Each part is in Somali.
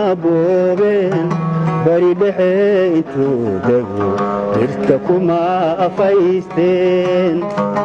boobeen bari dhexe intuu dego dhirta kuma afaysteen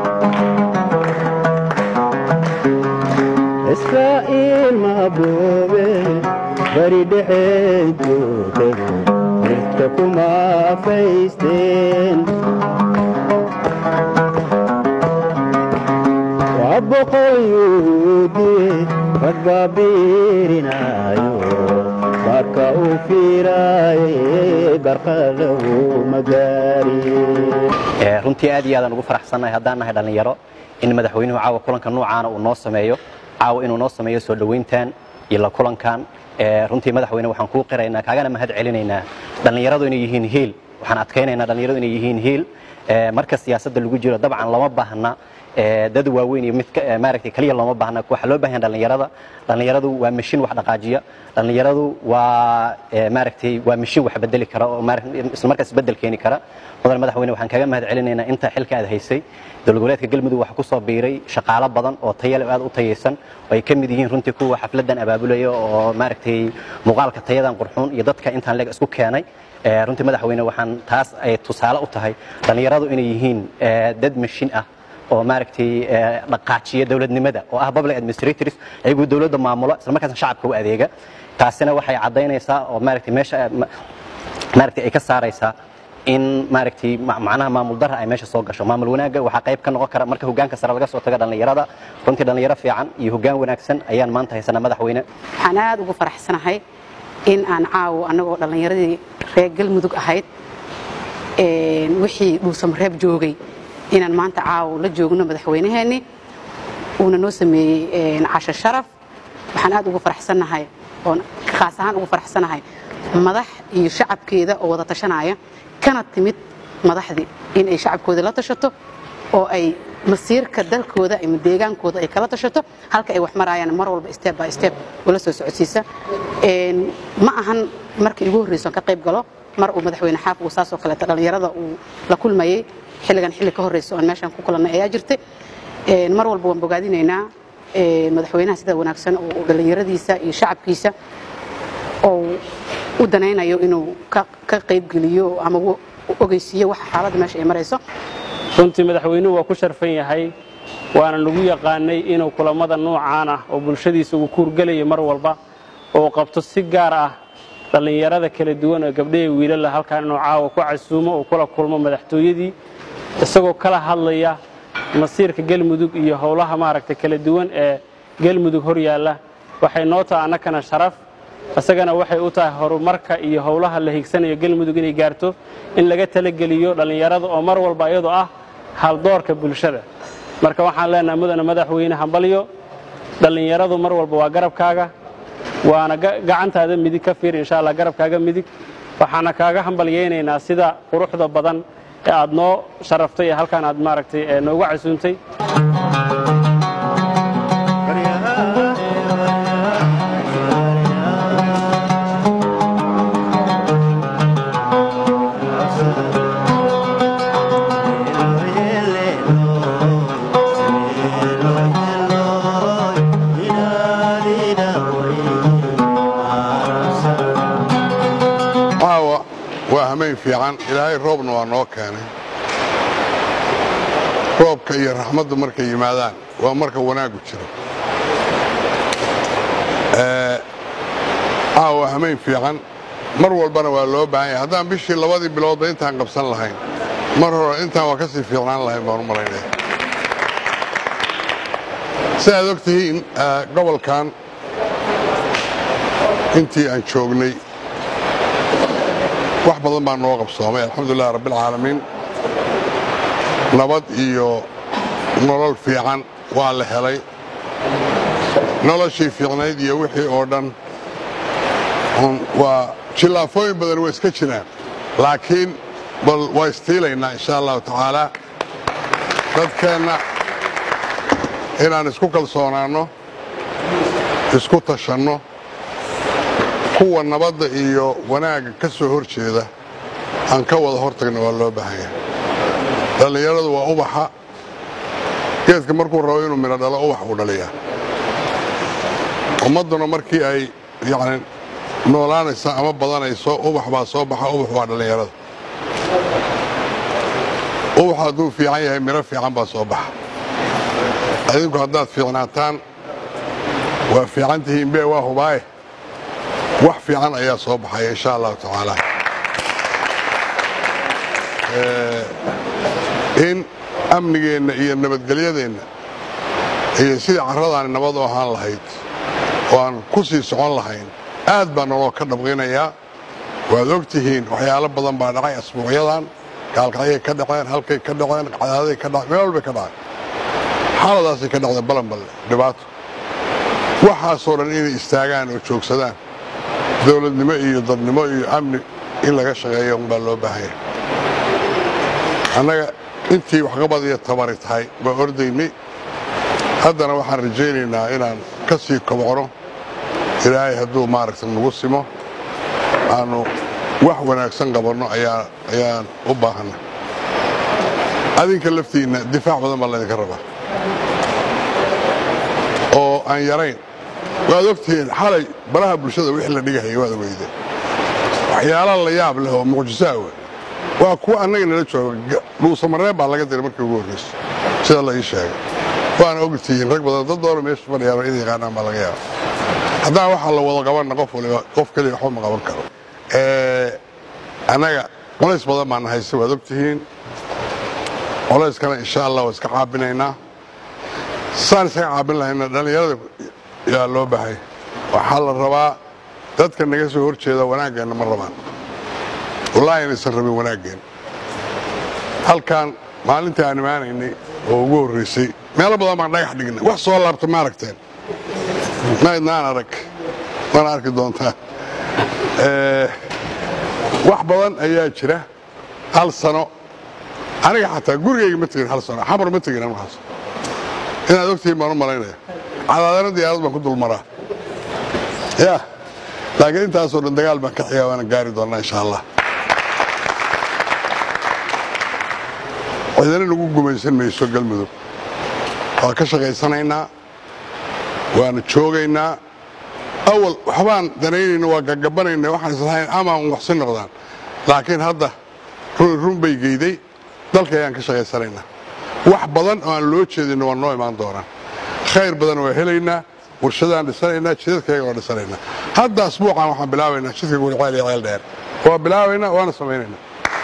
israa'iil ma boobeen bari dhexe intuu dego dhirta kuma afaysteen waa boqol yuhuudiye rag baa biirinaayo marka uu fiiraaye barqa lagu magaariye runtii aad iyo aadaan ugu faraxsannahay haddaan nahay dhallinyaro in madaxweynuhu caawa kulanka nuucaana uu noo sameeyo caawa inuu noo sameeyo soo dhowayntan iyo la kulankan runtii madaxweyne waxaan kuu qiraynaa kaagana mahad celinaynaa dhallinyaradu inay yihiin hiil waxaan adkaynaynaa dhallinyaradu inay yihiin hiil marka siyaasadda lagu jiro dabcan lama baahna dad waaweyn iyo mid maaragtay kaliya looma baahna waxaa loo baahan dhallinyarada dhallinyaradu waa mashiin wax dhaqaajiya dhallinyaradu waa maaragtay waa mashiin wax bedeli kara oo isla markaas bedel keeni kara mudan madaxweyne waxaan kaga mahad celinaynaa inta xilka aad haysay dowlad goboleedka galmudug waxaa ku soo biiray shaqaalo badan oo tayale aad u tayaysan oo ay ka mid yihiin runtii kuwa xafladan abaabulaya oo maaragtay muuqaalka tayadan qurxuun iyo dadka intaan leeg isku keenay runtii madaxweyne waxaan taas ay tusaale u tahay dhallinyaradu inay yihiin dad mashiin ah oo maaragtay dhaqaajiya dowladnimada oo ah public administrators ayagoo dowladda maamulo isla markaasna shacabka u adeega taasina waxay caddaynaysaa oo maaragtay meesha maaragtay ay ka saaraysaa in maaragtay macnaha maamul darra ay meesha soo gasho maamul wanaagga waxaa qayb ka noqon kara marka hoggaanka sare laga soo tago dhallinyarada runtii dhallinyaro fiican iyo hoggaan wanaagsan ayaan maanta haysanaa madaxweyne waxaan aad ugu faraxsanahay in aan caawo annagoo dhallinyaradii reer galmudug ahayd wixii dhuusamareeb joogay inaan maanta caawo la joogno madaxweynaheenni uuna noo sameeyey casho sharaf waxaan aad ugu faraxsannahay oon khaas ahaan ugu faraxsanahay madax iyo shacabkeeda oo wada tashanaya kana timid madaxdii in ay shacabkooda la tashato oo ay masiirka dalkooda ama deegaankooda ay kala tashato halka ay wax maraayaan mar walba step by step ula soo socodsiisa ma ahan markii igu horreyso ka qayb galo mar uu madaxweyne xaaf uu saasoo kaleeta dhallinyarada uu la kulmayey xilligan xilli ka horreyso oon meeshaan ku kulannay ayaa jirtay mar walba waan bogaadinaynaa madaxweynaha sida wanaagsan oo dhallinyaradiisa iyo shacabkiisa oo u danaynayo inuu ka qaybgeliyo ama ogeysiiyo waxa xaaladda meesha ay marayso runtii madaxweynuhu waa ku sharfan yahay waana nagu yaqaanay inuu kulammada noocaan ah oo bulshadiisa uu ku hurgelaya mar walba oo qabto si gaar ah dhallinyarada kala duwan oo gabdhaha wiilala halkaan inuu caawa ku casuumo oo kula kulmo madaxtooyadii isagoo kala hadlaya masiirka galmudug iyo howlaha maaragta kala duwan ee galmudug hor yaalla waxay noo taha annakana sharaf isagana waxay u tahay horumarka iyo howlaha la higsanayo galmudug inay gaarto in laga talageliyo dhallinyarada oo mar walba iyadoo ah haldoorka bulshada marka waxaan leenahay mudane madaxweyne hambalyo dhallinyaradu mar walba waa garabkaaga waana gacantaada midig ka fiir insha allah garabkaaga midig waxaana kaaga hambalyaynaynaa sida quruxda badan ee aad noo sharaftay ee halkaan aad maaragtay noogu casuuntay fiican ilaahay roobna waa noo keenay roobka iyo raxmaddu markay yimaadaan waa marka wanaaggu jiro caawa hamayn fiican mar walbana waa loo baahan yahay haddaan bishii labadii biloodba intaan qabsan lahayn mar hore intaan waa ka sii fiicnaan lahayn baan u malaynaya si aad og tihiin gobolkan intii aan joognay wax badan baa noo qabsoomay alxamdulilah rabbialcaalamiin nabad iyo nolol fiican waa la helay noloshii fiicnayd iyo wixii oo dhan waa jillaafooyin badan way iska jiraan laakiin bal waa istiilaynaa insha allahu tacaalaa dadkeenna inaan isku kalsoonaanno isku tashanno kuwa nabadda iyo wanaagga ka soo hor jeeda aan ka wada hortagna waa loo baahan yahay dhallinyaradu waa ubaxa geedka markuu rabo inuu midho dhalo ubax uu dhaliyaa ummadduna markii ay yacni noolaanaysa ama badanayso ubax baa soo baxa ubax waa dhallinyarada ubax hadduu fiican yahay miro fiican baa soo baxa adinku haddaad fiicnaataan waa fiican tihiin be waa hubaaye wax fiican ayaa soo baxaya insha allahu tacaala in amnigeenna iyo nabadgelyadeenna iyo sidii carradaani nabad u ahaan lahayd oo aan ku sii socon lahayn aad baa naloo ka dhabqinayaa waad og tihiin waxyaalo badan baa dhacay asbuucyadan gaalkacyay ka dhaceen halkay ka dhaceen cadaaday ka dhaceen meel walbay ka dhaceen xaaladaasay ka dhacdeen balanballe dhibaato waxaasoo dhan inay istaagaan oo joogsadaan dowladnimo iyo dadnimo iyo amni in laga shaqeeyo unbaa loo baahanya annaga intii waxqabad iyo tabari tahay waa ordaynay haddana waxaan rajaynaynaa inaan ka sii kobcno ilaahay hadduu maaragta nagu simo aanu wax wanaagsan qabanno ayaan u baahanna adinka laftiinna difaac badan baa laydinka rabaa oo aan yarayn waad ogtihiin xalay baraha bulshada wixii la dhigahaya waad weyde waxyaala la yaab leh oo mucjisaa we waa kuwa annaga nala jooga dhuusamareen baa laga diray markii ugu horraysa sida la ii sheegay waana ogtihiin rag badan dad doona meesha fadhiyaan in yaqaanaan baa laga yaaba haddaan waxaa la wada qabanna qof waliba qof keliya waxba ma qaban karo annaga colays badan baana haysta waad ogtihiin colayskana insha allah waa iska caabinaynaa saan isaga caabin lahayna dhallinyarada yaa loo bahay waxaa la rabaa dadka naga soo hor jeeda wanaaggeenna ma rabaan wallaahi inaysan rabin wanaaggeen halkan maalintii aan imaanaynay oo ugu horraysay meelo badan baan dhagax dhignay wax soo laabta ma aragteen maydnaan arag mana arki doontaan wax badan ayaa jira hal sano aniga xataa gurigayga ma tegin hal sano xamar ma tegin anwaxaas inaad ogtihiin baan u malaynaya cadaadana diyaarad baan ku dulmaraa ya laakiin intaasoo dhan dagaal baan ka xigaa waana gaari doonnaa insha allah cidana nagu gumaysan mayso galmudug waa ka shaqaysanaynaa waana joogaynaa awal waxbaan danaynayna waa gagabanayna waxaan islahayn amaan waxsi noqdaan laakiin hadda run bay geyday dalka ayaan ka shaqaysanaynaa wax badan oo aan loo jeedinna waa noo imaan doonaan khayr badan waa helaynaa warshadaan dhisanaynaa jidadkayaga waa dhisanaynaa hadda asbuucan waxaan bilaabaynaa jidka guriceel iyo ceel dheer waa bilaabaynaa waana samaynaynaa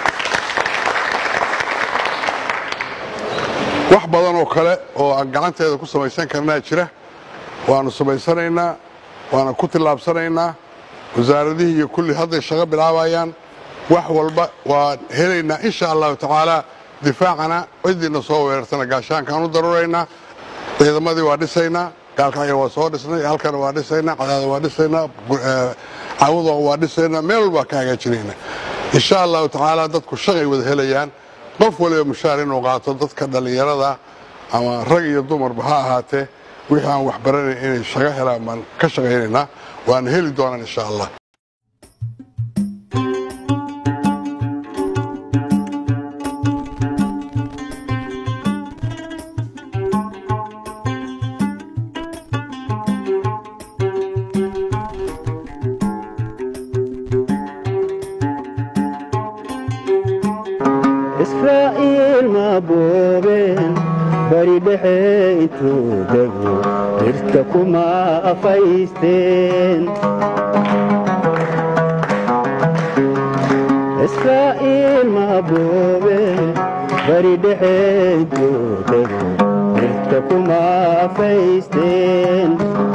wax badan oo kale oo aan gacanteeda ku samaysan karnaa jira waanu samaysanaynaa waana ku tillaabsanaynaa wasaaradihii iyo kulli hadday shaqo bilaabayaan wax walba waan helaynaa insha allahu tacaala difaacana ciddiina soo weerartana gaashaankaan u daruraynaa ciidamadii waa dhisaynaa gaalkacya waa soo dhisnay halkana waa dhisaynaa cadaada waa dhisaynaa cawada waa dhisaynaa meel walbaa ka hagaajinaynaa insha allahu tacaala dadku shaqay wada helayaan qof waliba mushaar inuu qaato dadka dhallinyarada ama rag iyo dumarba ha ahaatee wixii aan waxbaranayn inay shaqo helaan baan ka shaqaynaynaa waana heli doonaan insha allah israa'iil ma boobeen bari dhexe intuu dego dhirta kuma afaysteen israa'iil ma boobeen bari dhexe intuu dego dhirta kuma afaysteen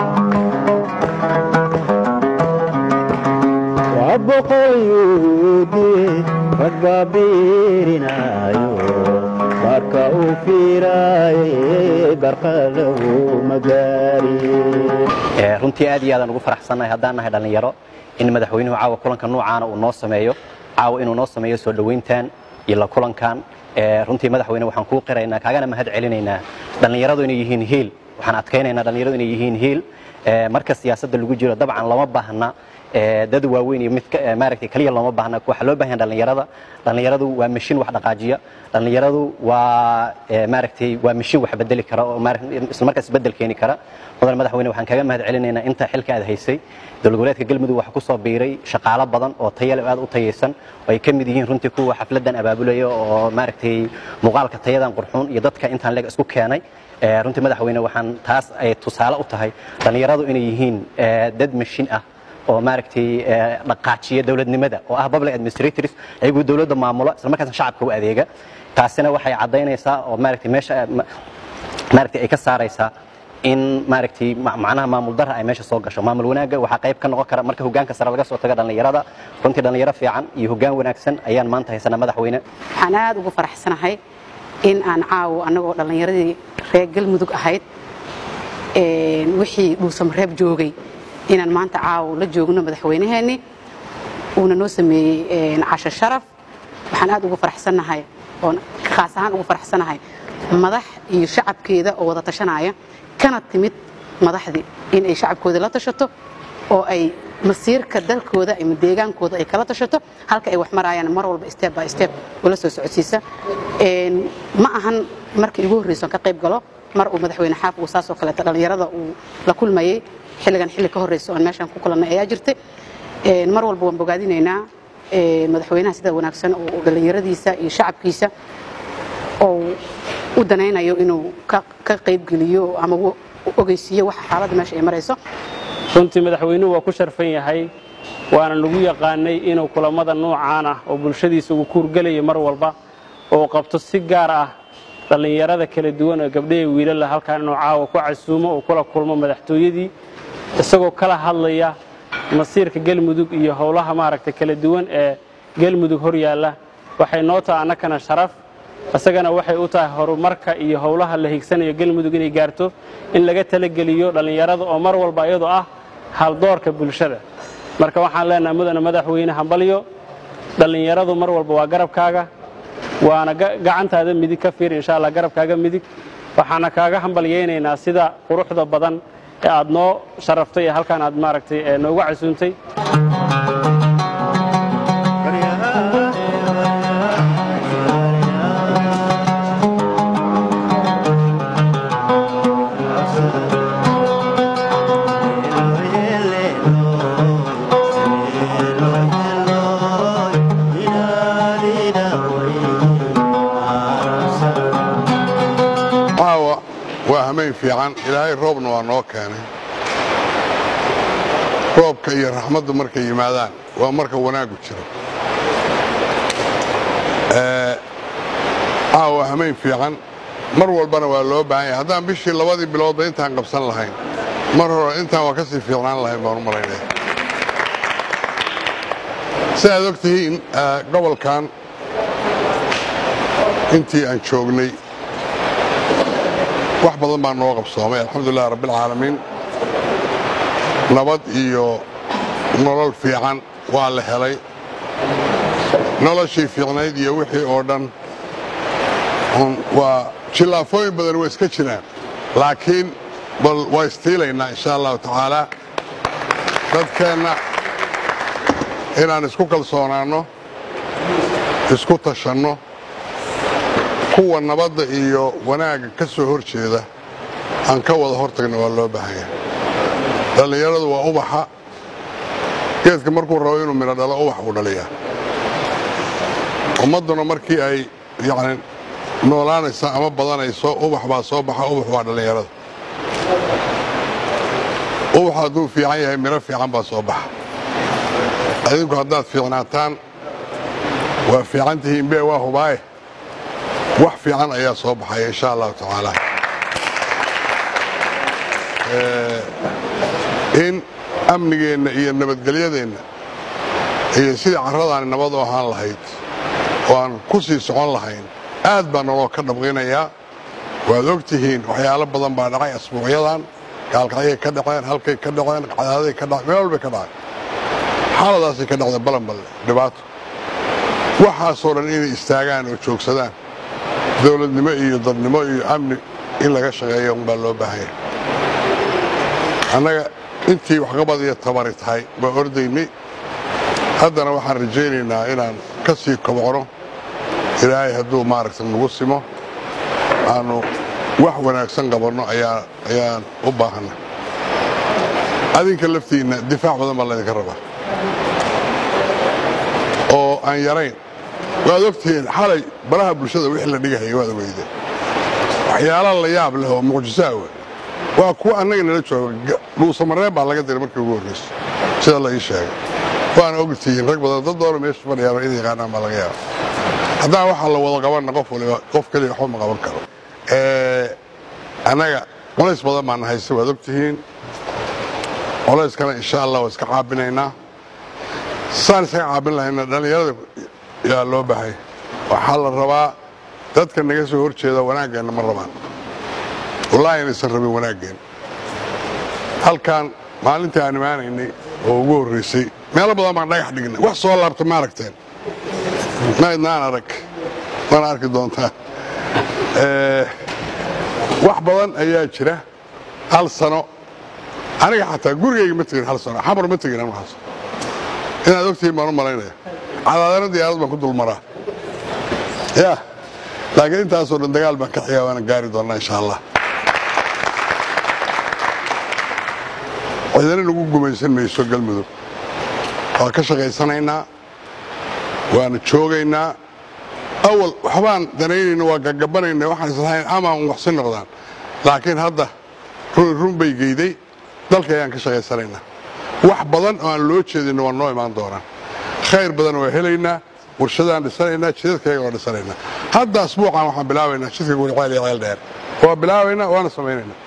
waa boqol yuhuudiye ragga biirinaayo marka uu fiiraaye garqa lagu magaari runtii aad iyo aadaan ugu faraxsannahay haddaan nahay dhallinyaro in madaxweynuhu caawa kulanka nuucaana uu noo sameeyo caawa inuu noo sameeyo soo dhowayntan iyo la kulankan runtii madaxweyne waxaan kuu qiraynaa kaagana mahad celinaynaa dhallinyaradu inay yihiin hiil waxaan adkaynaynaa dhallinyaradu inay yihiin hiil marka siyaasadda lagu jiro dabcan lama baahna ee, dad waaweyn iyo mid ka- ee, maaragtay kaliya looma baahna waxaa loo baahan yahay dhallinyarada dhallinyaradu waa mashiin wax dhaqaajiya dhallinyaradu waa ee, maaragtay waa mashiin wax bedeli kara oo maaragtay isla markaas bedel keeni kara mudan madaxweyne waxaan kaga mahad celinaynaa inta xilka aad haysay dowlad goboleedka galmudug waxaa ku soo biiray shaqaalo badan oo tayale aad u tayaysan oo ay ka mid yihiin runtii kuwa xafladan abaabulaya oo maaragtay muuqaalka tayadan qurxuun iyo dadka intaan leeg isku keenay Ee, runtii madaxweyne waxaan taas ay tusaale u tahay dhallinyaradu inay yihiin ee, dad mashiin ah oo maaragtay ee, dhaqaajiya dowladnimada oo ah public administrators ayagu dowladda maamulo isla markaasna shacabka u adeega taasina waxay caddaynaysaa oo maaragtay meesha ma- maaragtay ay ka saaraysaa in maaragtay ma- macnaha maamul darra ay meesha soo gasho maamul wanaagga waxaa qayb ka noqon kara marka hogaanka sare laga soo tago dhallinyarada runtii dhallinyaro fiican iyo hogaan wanaagsan ayaan maanta haysanaa madaxweyne waxaan aad ugu faraxsanahay in aan caawo annagoo dhallinyaradii reer galmudug ahayd een, wixii dhuusamareeb joogay inaan maanta caawo la joogno madaxweynaheenni uuna noo sameeyey een, casho sharaf waxaan aad ugu faraxsanahay oon khaas ahaan ugu faraxsanahay madax iyo shacabkeeda oo wada tashanaya kana timid madaxdii in ay shacabkooda la tashato oo ay masiirka dalkooda ama deegaankooda ay kala tashato halka ay wax marayaan mar walba step by step ula soo socodsiisa Een, ma ahan markii ugu horreysa oon ka qayb galo mar uu madaxweyne xaaf uu saasoo kaleeto dhallinyarada uu la kulmayey xilligan xilli ka horreysa oon meeshan ku kulannay ayaa jirtay Een, mar walba waan bogaadinaynaa een, madaxweynaha sida wanaagsan oo dhallinyaradiisa iyo shacabkiisa oo u danaynayo inuu ka ka qaybgeliyo ama u ogeysiiyo waxa xaaladda meesha ay marayso runtii madaxweynuhu waa ku sharfan yahay waana nagu yaqaanay inuu kulammada noocaan ah oo bulshadiisa ugu kuurgelaya mar walba oo qabto si gaar ah dhallinyarada kala duwan oo gabdhaha iyo wiilala halkaan inuu caawa ku casuumo oo kula kulmo madaxtooyadii isagoo kala hadlaya masiirka galmudug iyo howlaha maaragtay kala duwan ee galmudug hor yaalla waxay noo tahay annakana sharaf isagana waxay u tahay horumarka iyo howlaha la higsanayo galmudug inay gaarto in laga talageliyo dhallinyarada oo mar walba iyadoo ah haldoorka bulshada marka waxaan leenahay mudane madaxweyne hambalyo dhallinyaradu mar walba waa garabkaaga waana ga- gacantaada midig ka fiir insha allah garabkaaga midig waxaana kaaga hambalyaynaynaa sida quruxda badan ee aad noo sharaftay ee halkaan aad maaragtay ee noogu casuuntay caawa waa hamayn fiican ilaahay roobna waa noo keenay roobka iyo raxmaddu markay yimaadaan waa marka wanaaggu jiro Ee, caawa hamayn fiican mar walbana waa loo baahan yahay haddaan bishii labadii biloodba intaan qabsan lahayn mar hore intaan waa ka sii fiicnaan lahayn baan u malaynaya si aad og tihiin ee, gobolkan intii aan joognay wax badan baa noo qabsoomay alxamdulilah rabbilcaalamiin nabad iyo nolol fiican waa la helay noloshii fiicnayd iyo wixii oo dhan un waa jillaafooyin badan waa iska jiraan laakiin bal waa istiilaynaa insha allahu tacaala dadkeenna inaan isku kalsoonaanno isku tashanno kuwa nabadda iyo wanaagga ka soo hor jeeda aan ka wada hortagna waa loo baahan yahay dhallinyaradu waa ubaxa geedka markuu rabo inuu midho dhalo ubax uu dhaliyaa ummadduna markii ay yacni noolaanaysa ama badanayso ubax baa soo baxa ubax waa dhallinyarada ubax hadduu fiican yahay midho fiican baa soo baxa adinku haddaad fiicnaataan waa fiican tihiin bee waa hubaaye wax fiican ayaa soo baxaya insha allahu tacaala in amnigeenna iyo nabadgelyadeenna iyo sidii carradaani nabad u ahaan lahayd oo aan ku sii socon lahayn aad baa noloo ka dhabqinayaa waad og tihiin waxyaalo badan baa dhacay asbuucyadan gaalkacyay ka dhaceen halkay ka dhaceen cadaaday ka dhaceen meel walbay ka dhaceen xaaladaasay ka dhacday balanballe dhibaato waxaasoo dhan inay istaagaan oo joogsadaan dowladnimo iyo dadnimo iyo amni in laga shaqeeyo unbaa loo baahanya annaga intii waxqabad iyo tabari tahay baa ordaynay haddana waxaan rajaynaynaa inaan ka sii kobcno ilaahay hadduu maaragta nagu simo aanu wax wanaagsan qabanno ayaan u baahanna adinka laftiinna difaac badan baa laydinka rabaa oo aan yarayn waad ogtihiin xalay baraha bulshada wixii la dhigahaya waad ogeyde waxyaala la yaab leh oo mucjisaa we waa kuwa annaga nala jooga dhuusamareen baa laga diray markii ugu horrayso sida la ii sheegay waana ogtihiin rag badan dad doona meesha fadhiyaan in yaqaanaan baa laga yaaba haddaan waxaa la wada qabanna qof waliba qof keliya waxba ma qaban karo annaga colays badan baana haysta waad ogtihiin colayskana insha allah waa iska caabinaynaa saan isaga caabin lahayna dhallinyarada yaa loo bahay waxaa la rabaa dadka naga soo hor jeeda wanaaggeenna ma rabaan wallaahi inaysan rabin wanaaggeen halkan maalintii aan imaanaynay oo ugu horraysay meelo badan baan dhagax dhignay wax soo laabta ma aragteen maydnaan arag mana arki doontaan wax badan ayaa jira hal sano aniga xataa gurigayga ma tegin hal sano xamar ma tegin markaas inaad ogtihiin baan u malaynaya cadaadana diyaarad baan ku dulmaraa ya laakiin intaasoo dhan dagaal baan ka xigaa waana gaari doonnaa insha allah ciidana nagu gumaysan mayso galmudug waa ka shaqaysanaynaa waana joogaynaa awal waxbaan danaynayna waa gagabanayna waxaan islahayn amaan waxsi noqdaan laakiin hadda run bay geyday dalka ayaan ka shaqaysanaynaa wax badan oo aan loo jeedinna waa noo imaan doonaan khayr badan waa helaynaa warshadaan dhisanaynaa jidadkayga waa dhisanaynaa hadda asbuucan waxaan bilaabaynaa jidka guriceel iyo ceel dheer waa bilaabaynaa waana samaynaynaa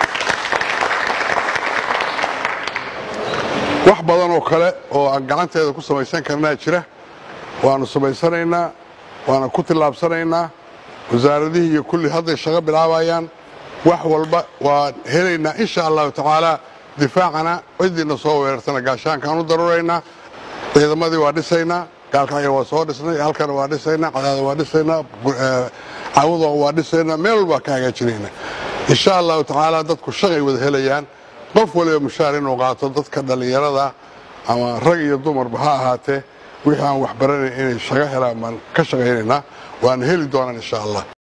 wax badan oo kale oo aan gacanteeda ku samaysan karnaa jira waanu samaysanaynaa waana ku tillaabsanaynaa wasaaradihii iyo kulli hadday shaqo bilaabayaan wax walba waan helaynaa insha allahu tacaala difaacana cidiina soo weerartana gaashaankaan u daruraynaa ciidamadii waa dhisaynaa gaalkacyo waa soo dhisnay halkana waa dhisaynaa cadaada waa dhisaynaa cawada waa dhisaynaa meel walbaa ka hagaajinaynaa insha allahu tacaala dadku shaqay wada helayaan qof waliba mushaar inuu qaato dadka dhallinyarada ama rag iyo dumarba ha ahaatee wixii aan waxbaranayn inay shaqo helaan baan ka shaqaynaynaa waana heli doonaan insha allah